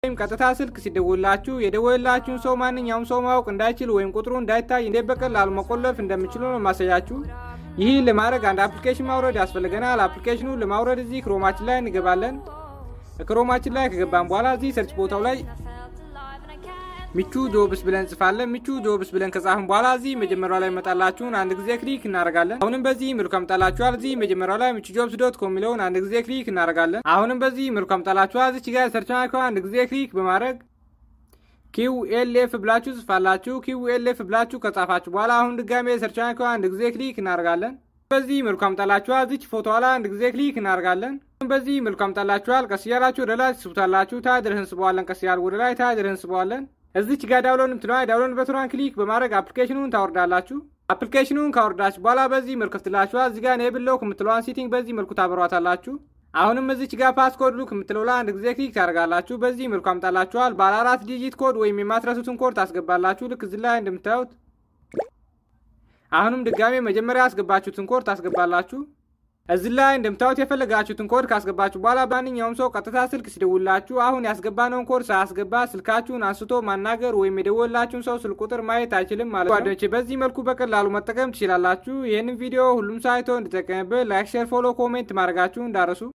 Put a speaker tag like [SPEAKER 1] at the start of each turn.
[SPEAKER 1] ወይም ቀጥታ ስልክ ሲደውላችሁ የደወላችሁን ሰው ማንኛውም ሰው ማወቅ እንዳይችል ወይም ቁጥሩ እንዳይታይ እንዴት በቀላሉ መቆለፍ እንደምችሉ ነው ማሳያችሁ። ይህ ለማድረግ አንድ አፕሊኬሽን ማውረድ ያስፈልገናል። አፕሊኬሽኑ ለማውረድ እዚህ ክሮማችን ላይ እንገባለን። ክሮማችን ላይ ከገባን በኋላ እዚህ ሰርች ቦታው ላይ ሚቹ ጆብስ ብለን እንጽፋለን። ሚቹ ጆብስ ብለን ከጻፍን በኋላ እዚህ መጀመሪያው ላይ መጣላችሁን አንድ ጊዜ ክሊክ እናደርጋለን። አሁንም በዚህ መልኩ አምጣላችኋል። እዚህ መጀመሪያው ላይ ሚቹ ጆብስ ዶት ኮም የሚለውን አንድ ጊዜ ክሊክ እናደርጋለን። አሁንም በዚህ መልኩ አምጣላችኋል። እዚች ጋር ሰርች ማርከው አንድ ጊዜ ክሊክ በማድረግ ኪው ኤል ኤፍ ብላችሁ ጽፋላችሁ። ኪው ኤል ኤፍ ብላችሁ ከጻፋችሁ በኋላ አሁን ድጋሜ ሰርች ማርከው አንድ ጊዜ ክሊክ እናደርጋለን። በዚህ መልኩ አምጣላችኋል። እዚች ፎቶ ላይ አንድ ጊዜ ክሊክ እናደርጋለን። በዚህ መልኩ አምጣላችኋል። ቀስ እያላችሁ ወደ ላይ ትስቡታላችሁ። ታች ድረስ እንስበዋለን። ቀስ እያል ወደ ላይ ታች ድረስ እንስበዋለን። እዚች ጋር ዳውንሎድ ምትለዋ ዳውንሎድ በትኗን ክሊክ በማድረግ አፕሊኬሽኑን ታወርዳላችሁ። አፕሊኬሽኑን ካወርዳችሁ በኋላ በዚህ መልኩ ከፍትላችኋል። እዚህ ጋር ኔብለው ከምትለዋን ሴቲንግ በዚህ መልኩ ታበሯታላችሁ። አሁንም እዚች ጋር ፓስኮድ ሉክ የምትለው ላይ አንድ ጊዜ ክሊክ ታደርጋላችሁ። በዚህ መልኩ አምጣላችኋል። ባለ አራት ዲጂት ኮድ ወይም የማትረሱትን ኮድ ታስገባላችሁ። ልክ እዚህ ላይ እንደምታዩት አሁንም ድጋሜ መጀመሪያ ያስገባችሁትን ኮድ ታስገባላችሁ። እዚህ ላይ እንደምታዩት የፈለጋችሁትን ኮድ ካስገባችሁ በኋላ ማንኛውም ሰው ቀጥታ ስልክ ሲደውላችሁ አሁን ያስገባነውን ኮድ ሳያስገባ ስልካችሁን አንስቶ ማናገር ወይም የደወላችሁን ሰው ስልክ ቁጥር ማየት አይችልም ማለት ነው። ጓደኞቼ በዚህ መልኩ በቀላሉ መጠቀም ትችላላችሁ። ይህንን ቪዲዮ ሁሉም ሳይቶ እንዲጠቀምበት ላይክ፣ ሼር፣ ፎሎ፣ ኮሜንት ማድረጋችሁ እንዳረሱ